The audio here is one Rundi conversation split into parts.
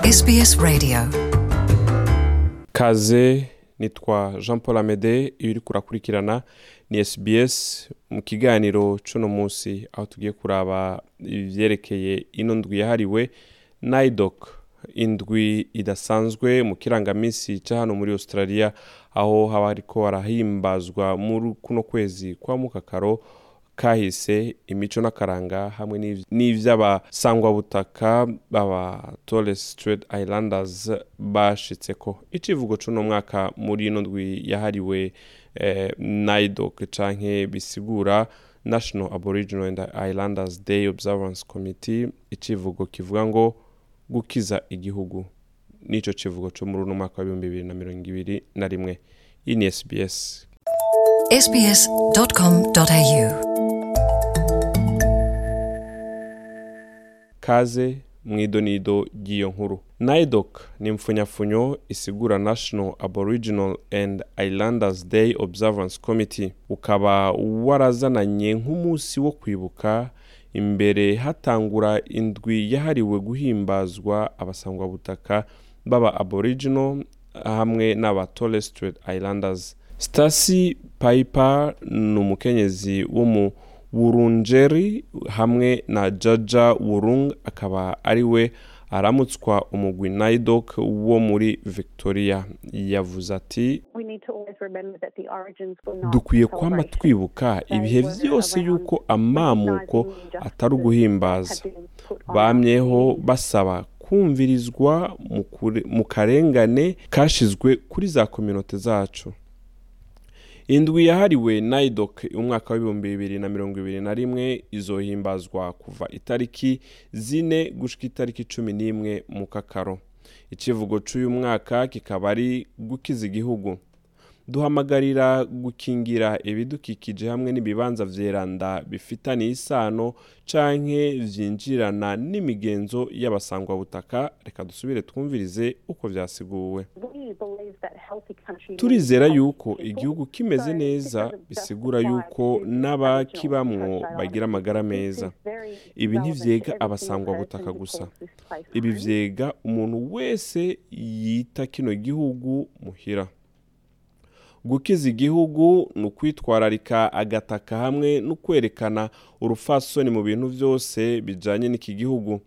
SBS Radio kaze nitwa jean paul amede iyo uri kurakurikirana ni sbs mu kiganiro c'uno munsi aho tugiye kuraba ivyerekeye ino ndwi yahariwe naidoc indwi idasanzwe mu kirangamisi ca hano muri australia aho haba hariko harahimbazwa muri kuno kwezi kwa mukakaro kahise imico n'akaranga hamwe n'iv- n'ivy'abasangwabutaka baba Torres Strait Islanders bashitseko icivugo c'uno mwaka muri ino ndwi yahariwe eh, NAIDOC canke bisigura National Aboriginal and Islanders Day Observance Committee icivugo kivuga ngo gukiza igihugu nico civugo co muri uno mwaka w'ibihumbi bibiri na mirongo ibiri na rimwe iyi ni SBS sbs.com.au kaze mw'idonido ry'iyo nkuru naidoc ni mfunyafunyo isigura national aboriginal and islanders day observance committee ukaba warazananye nk'umunsi wo kwibuka imbere hatangura indwi yahariwe guhimbazwa abasangwabutaka baba aboriginal hamwe n'aba Torres Strait Islanders Stacy Piper ni umukenyezi wo mu Wurundjeri hamwe na Jaja Wurung akaba ari we aramutswa umugwi Naidoc wo muri Victoria yavuze ati We need to always remember that the origins were not dukwiye kwama celebration. twibuka ibihe vyose yuko amamuko atari uguhimbaza bamyeho basaba kumvirizwa mu kure- mu karengane kashizwe kuri za kominote zacu indwi yahariwe naidoc umwaka w'ibihumbi bibiri na mirongo ibiri na rimwe izohimbazwa kuva itariki zine gushika itariki cumi n'imwe mu kakaro icivugo c'uyu mwaka kikaba ari gukiza igihugu duhamagarira gukingira ibidukikije hamwe n'ibibanza vyeranda bifitaniye isano canke vyinjirana n'imigenzo y'abasangwabutaka reka dusubire twumvirize uko vyasiguwe We believe that healthy countries turizera need yuko healthy people. igihugu kimeze So neza it doesn't bisigura justify yuko to n'abakibamwo Aboriginal and Torres bagira amagara meza This is very ibi relevant ntivyega to every abasangwabutaka single gusa person who calls this place ibi home. vyega umuntu wese yita kino gihugu muhira gukiza igihugu ni ukwitwararika agataka hamwe no kwerekana urufasoni mu bintu vyose bijanye n'iki gihugu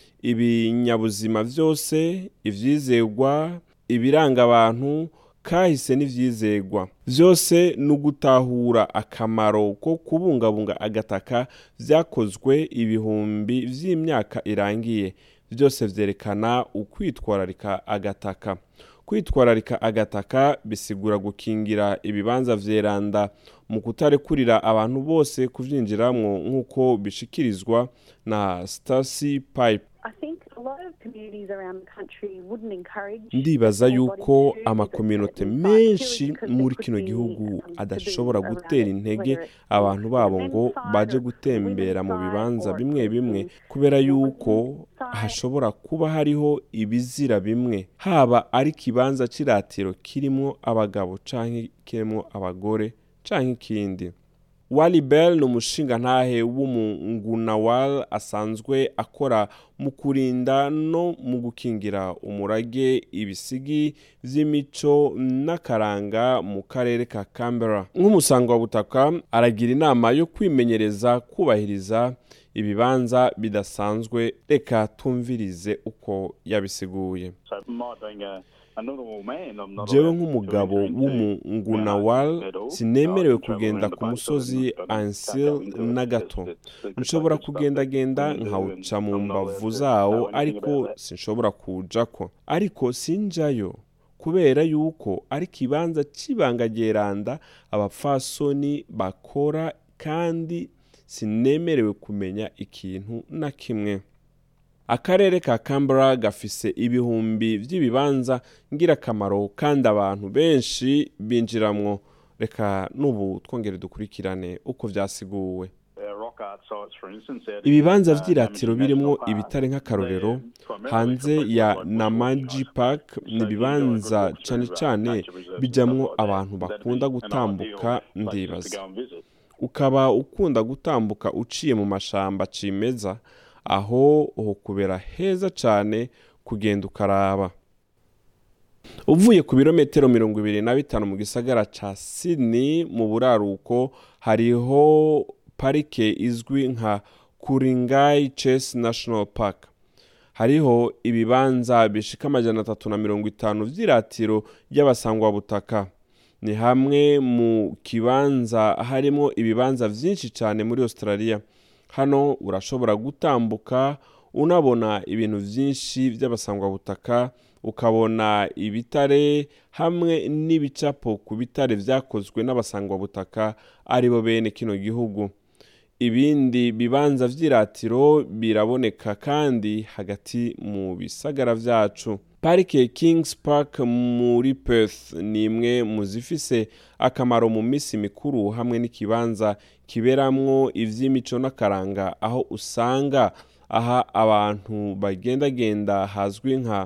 ibinyabuzima vyose ivyizegwa ibiranga abantu kahise n'ivyizegwa vyose ni ugutahura akamaro ko kubungabunga agataka vyakozwe ibihumbi vy'imyaka irangiye vyose vyerekana ukwitwararika agataka kwitwararika agataka bisigura gukingira ibibanza vyeranda mu kutarekurira abantu bose kuvyinjiramwo nk'uko bishikirizwa na Stacy Pipe I think a lot of communities around the country wouldn't encourage ndibaza their yuko bodies to do amakominote this, but menshi purely because muri they kino could be, gihugu um, adashobora taboos around gutera it, intege whether it's abantu on babo the ngo men's side baje or gutembera mu women's bibanza side bimwe or bimwe in kubera the yuko women's side. hashobora kuba hariho ibizira bimwe haba ari ikibanza c'iratiro kirimwo abagabo canke kirimwo abagore canke ikindi Wally Bell ni umushingantahe w'umungunawal asanzwe akora mu kurinda no mu gukingira umurage ibisigi vy'imico n'akaranga mu karere ka Canberra nk'umusangwabutaka aragira inama yo kwimenyereza kubahiriza ibibanza bidasanzwe reka tumvirize uko yabisiguye So my being a, a normal man, I'm not jewe allowed nk'umugabo to enter into w'umungunawal at all. sinemerewe I can travel kugenda around ku the musozi base, but I can't ansil go into it na because gato it's secret nshobora stuff that kugendagenda we do nkawuca and mu I'm not allowed mbavu to zawo know anything ariko about that. sinshobora kuwujako ariko sinjayo kubera yuko ari ikibanza c'ibanga ryeranda abapfasoni bakora kandi sinemerewe kumenya ikintu na kimwe akarere ka Canberra gafise ibihumbi vy'ibibanza ngirakamaro kandi abantu benshi binjiramwo reka n'ubu twongere dukurikirane uko vyasiguwe ibibanza vy'iratiro birimwo ibitare nk'akarorero hanze ya namaji park ni ibibanza cane cane bijamwo abantu bakunda gutambuka ndibaza ukaba ukunda gutambuka uciye mu mashamba cimeza aho ho kubera heza cane kugenda ukaraba uvuye ku birometero mirongo ibiri na bitanu mu gisagara ca Sydney mu buraruko hariho parike izwi nka Kuringai Chase National Park hariho ibibanza bishika amajana atatu na mirongo itanu vy'iratiro ry'abasangwabutaka ni hamwe mu kibanza harimo ibibanza vyinshi cyane muri australia hano urashobora gutambuka unabona ibintu vyinshi vy'abasangwabutaka ukabona ibitare hamwe n'ibicapo ku bitare vyakozwe n'abasangwabutaka aribo bene kino gihugu ibindi bibanza vy'iratiro biraboneka kandi hagati mu bisagara vyacu parike kings park muri perth ni imwe mu zifise akamaro mu minsi mikuru hamwe n'ikibanza kiberamwo ivy'imico n'akaranga aho usanga aha abantu bagendagenda hazwi nka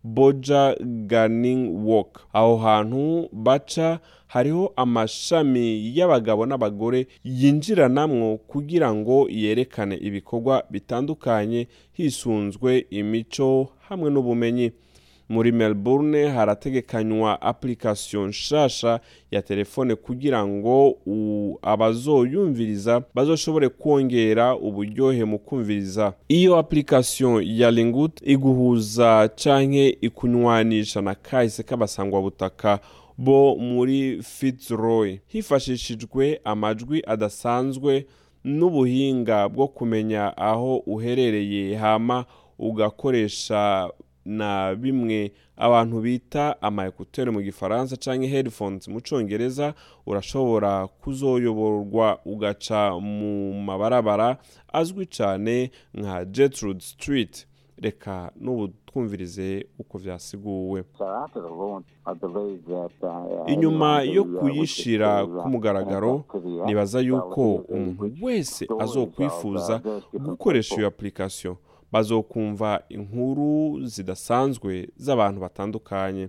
boja gardening walk aho hantu baca hariho amashami y'abagabo n'abagore yinjiranamwo kugira ngo yerekane ibikorwa bitandukanye hisunzwe imico hamwe n'ubumenyi muri melbourne harategekanywa application nshasha ya telefone kugira ngo u- abazoyumviriza bazoshobore kwongera uburyohe mu kumviriza iyo application ya lingut iguhuza canke ikunywanisha na kahise k'abasangwabutaka bo muri fitzroy hifashishijwe amajwi adasanzwe n'ubuhinga bwo kumenya aho uherereye hama ugakoresha na bimwe abantu bita ama ekuteri mu gifaransa canke headphones mu congereza urashobora kuzoyoborwa ugaca mu mabarabara azwi cane nka Gertrude Street reka n'ubu twumvirize uko vyasiguwe So after the launch, I believe that, uh, inyuma everyone yo who, uh, wishes kuyishira to, uh, ku mugaragaro connect to the app nibaza will yuko hear the umuntu rich wese stories azokwifuza of, uh, those different gukoresha iyo people. application bazokumva inkuru zidasanzwe z'abantu batandukanye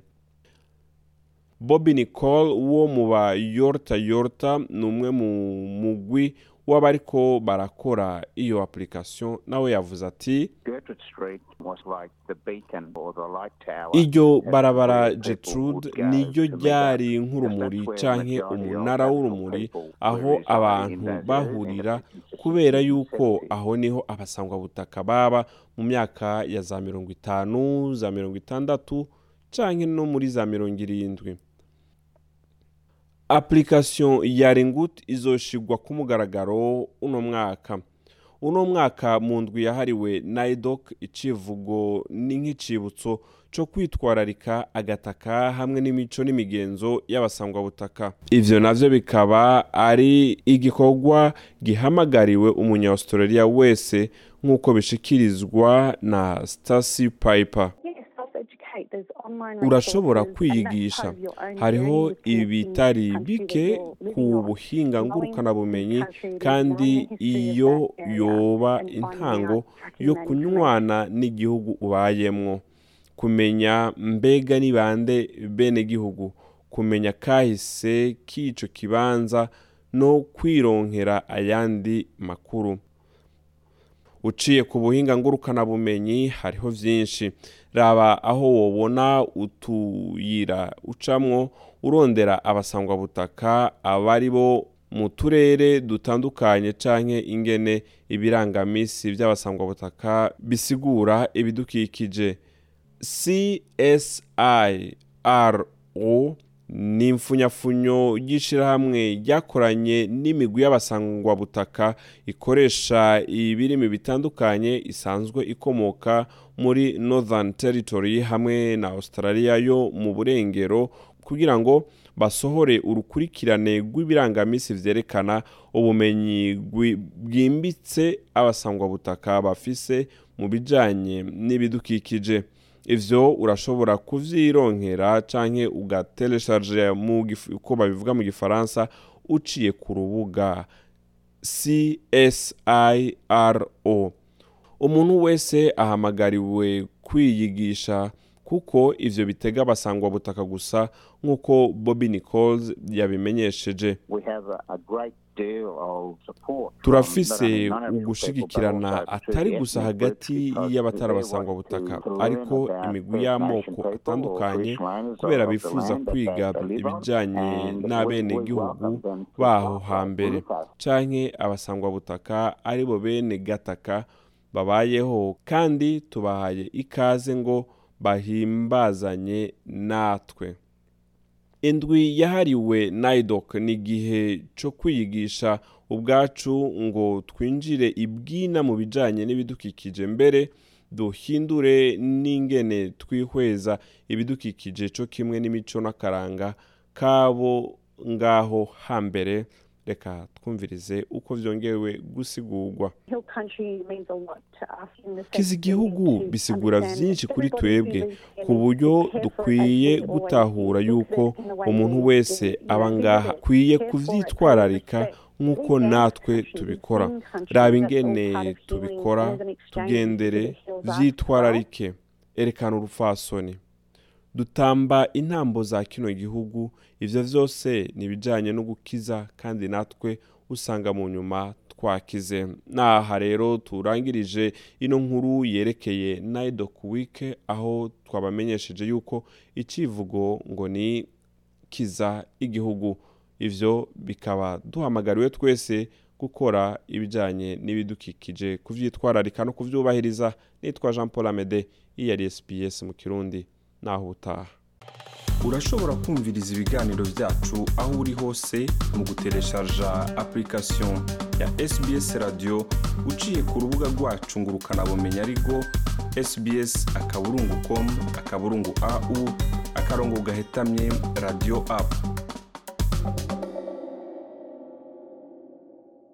Bobby Nicole wo mu ba Yorta Yorta ni umwe mu mugwi w'abariko barakora iyo application nawe yavuze ati Gertrude Street was like the beacon or the light tower. iryo that barabara where people Gertrude would go niryo to meet up. ryari And nk'urumuri that's where canke majority of umunara Aboriginal w'urumuri people aho were residing abantu in those areas in bahurira the 50s, kubera 60s, yuko 70s. aho niho abasangwabutaka baba mu myaka ya za mirongo itanu za mirongo itandatu canke no muri za mirongo irindwi application ya Ringut izoshigwa ku mugaragaro uno mwaka uno mwaka mu ndwi yahariwe naidoc icivugo ni nk'icibutso co kwitwararika agataka hamwe n'imico n'imigenzo y'abasangwabutaka ivyo navyo bikaba ari igikorwa gihamagariwe umunya-australia wese nk'uko bishikirizwa na Stacy Piper Yes, self-educate. There's online urashobora resources, and that's kwiyigisha part of your own hariho journey with connecting ibitari to the country that bike you're living ku on. buhinga Knowing ngurukanabumenyi the country, kandi knowing the history of iyo that area, yoba and finding intango out, tracking yo that kunywana n'igihugu ubayemwo kumenya mbega ni bande bene gihugu kumenya kahise k'ico kibanza no kwironkera ayandi makuru uciye ku buhinga ngurukanabumenyi hariho vyinshi raba aho wobona utuyira ucamwo urondera abasangwabutaka abari bo mu turere dutandukanye canke ingene ibirangamisi vy'abasangwabutaka bisigura ibidukikije CSIRO ni imfunyafunyo y'ishirahamwe ryakoranye n'imigwi y'abasangwabutaka ikoresha ibirimi bitandukanye isanzwe ikomoka muri Northern Territory hamwe na Australia yo mu burengero kugira ngo basohore urukurikirane rw'ibirangamisi vyerekana ubumenyi bwi- bwimbitse abasangwabutaka bafise mu bijanye n'ibidukikije ivyo urashobora kuvyironkera canke ugatelesharge mu gif- uko babivuga mu gifaransa uciye ku rubuga CSIRO umuntu wese ahamagariwe kwiyigisha kuko ivyo bitega abasangwa butaka gusa nk'uko Bobby Nichols yabimenyesheje We have a, a great deal of support. from turafise not only non-Aboriginal ugushigikirana people, but also atari to gusa ethnic hagati groups because y'abatari they abasangwa want butaka to learn ariko about imigwi First y'amoko Nation people or atandukanye Bushlands kubera of the bifuza land that kwiga they live on, ibijanye and we- n'abenegihugu we welcome them to baho come hambere with us. canke abasangwa butaka aribo bene gataka babayeho kandi tubahaye ikaze ngo bahimbazanye natwe indwi yahariwe naidoc ni igihe cyo kwiyigisha ubwacu ngo twinjire ibwina mu bijyanye n'ibidukikije mbere duhindure n'ingene twihweza ibidukikije cyo kimwe n'imico n'akaranga kabo ngaho hambere reka twumvirize uko byongewe gusigurwa Hill country means a lot to us in the sense kiza that we igihugu need to bisigura understand byinshi that kuri everybody who twebwe lives here ku needs to buryo care for it dukwiye as we always gutahura do. yuko Look at it in the way umuntu we wese do, you aba know, ngaha visit it, akwiye care for it, kuvyitwararika respect. nk'uko These natwe countries, tubikora these countries, raba that's all ingene part of healing tubikora and an exchange tugendere that heals us vyitwararike erekana urupfasoni dutamba intambo za kino gihugu ivyo vyose ni ibijanye no gukiza kandi natwe usanga mu nyuma twakize naha rero turangirije ino nkuru yerekeye naidoc week aho twabamenyesheje yuko icivugo ngo ni kiza igihugu ivyo bikaba duhamagariwe twese gukora ibijanye n'ibidukikije kuvyitwararika no kuvyubahiriza nitwa Jean Paul Amede iyi yari SPS mu Kirundi naho utaha urashobora kumviriza ibiganiro byacu aho uri hose mu gutereshaja application ya SBS radio uciye ku rubuga rwacu ngo ukanabumenya ariko sbs akaburungu com akaburungu au akarongo gahetamye radio app